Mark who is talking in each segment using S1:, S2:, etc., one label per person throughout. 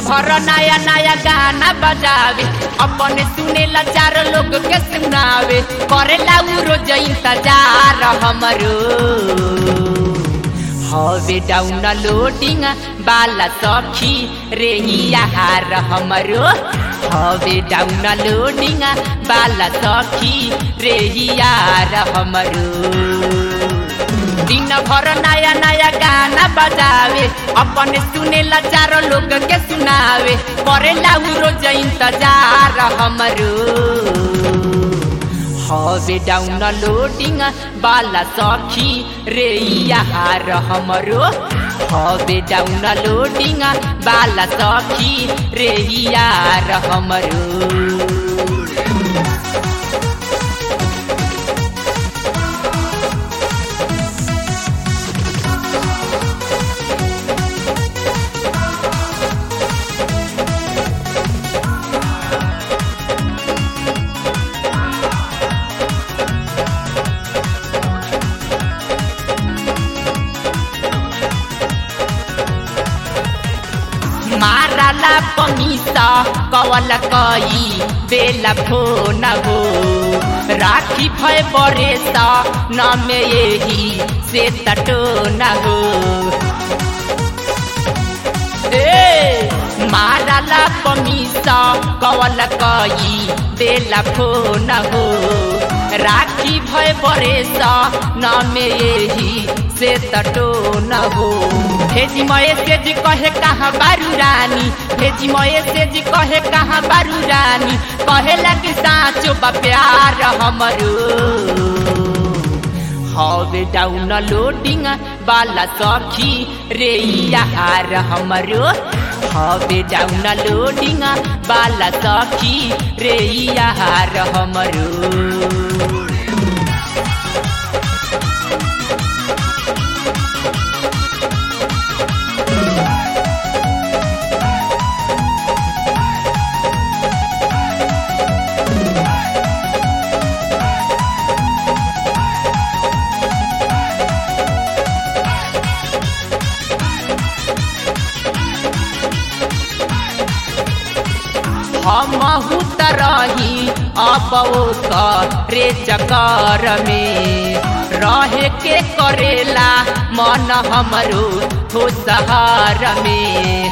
S1: भर नया नया गाना बजावे अपने सुनेला चार लोग के सुनावे करेला उ रोज इंतजार हमरो हवे डाउन लोडिंग बाला सखी रे यार हमरो हवे डाउन लोडिंग बाला सखी रे यार हमरो दिन भर नया नया गाना बजावे अपने सुनेला चारो लोग के सुनावे करेला उ रोज इंतजार हमरो हवे डाउन लोडिंग बाला सखी रे यार हमरो हवे डाउन लोडिंग बाला सखी रे यार हमरो माराला पमीसा कवल कई बेला फोन हो राखी भय बरेसा न में यही से तटो न हो ए माराला पमीसा कवल कई बेला फोन हो राखी भय बरेसा न में यही से तटो न हो भेजी मये से जी कहे कहाँ बारू रानी भेजी मये से जी कहे कहाँ बारू रानी कहे लगी साँचो बा प्यार हमरो हवे डाउन लोडिंग बाला सखी रे यार हमरो हवे डाउन लोडिंग बाला सखी रे यार हमरो हमहू तरही अब रे चकर में रहे के करेला मन हमरो हो सहार में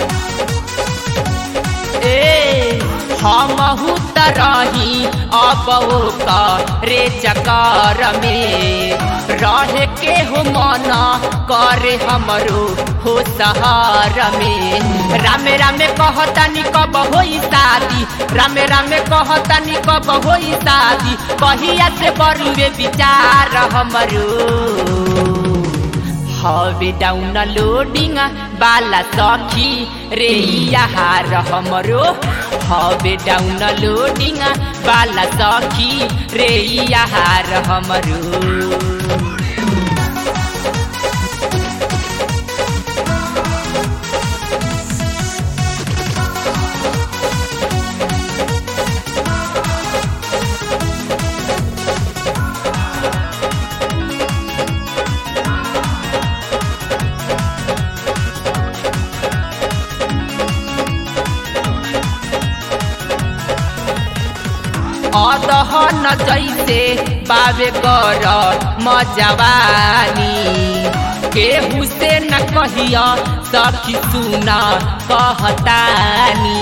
S1: ए हमहू तरही अब रे चकर में रहे के हो मन करे हमरो हो सहार में रामे रामे कहतानी कब होई शादी रामे रामे कहतानी कब होई शादी कहिया से बरुए विचार हमरो हवे डाउन लोडिंग बाला सखी रे यार हमरो हवे डाउन लोडिंग बाला सखी रे यार हमरो अदहन जैसे बाबे कर मजवानी केहू से न कहिया सखी सुना कहतानी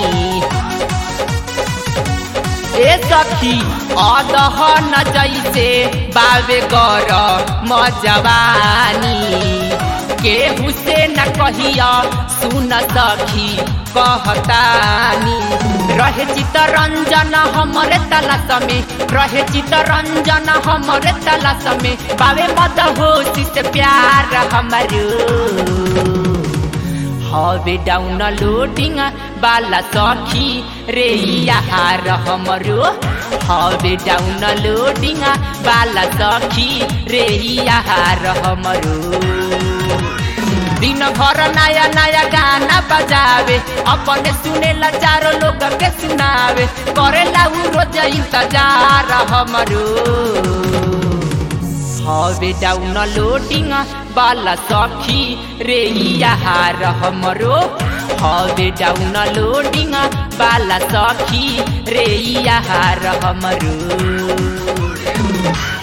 S1: ए सखी अदहन जैसे बाबे कर मजवानी केहू से न कहिया सुन सखी कहतानी रहे चितरंजन हमरे तलाश में रहे चितरंजन हमरे तलाश में बावे मद होशी से प्यार हमारो हवे डाउन लोडिंग बाला सखी रे यार हमरो हवे डाउन लोडिंग बाला सखी रे यार हमरो दिन भर नया नया गाना बजावे अपने सुने ला चारो लोग के सुनावे करे ला उ रोज इंतजार हमरो हवे डाउन लोडिंग बाला सखी रे यार हमरो हवे डाउन लोडिंग बाला सखी रे यार हमरो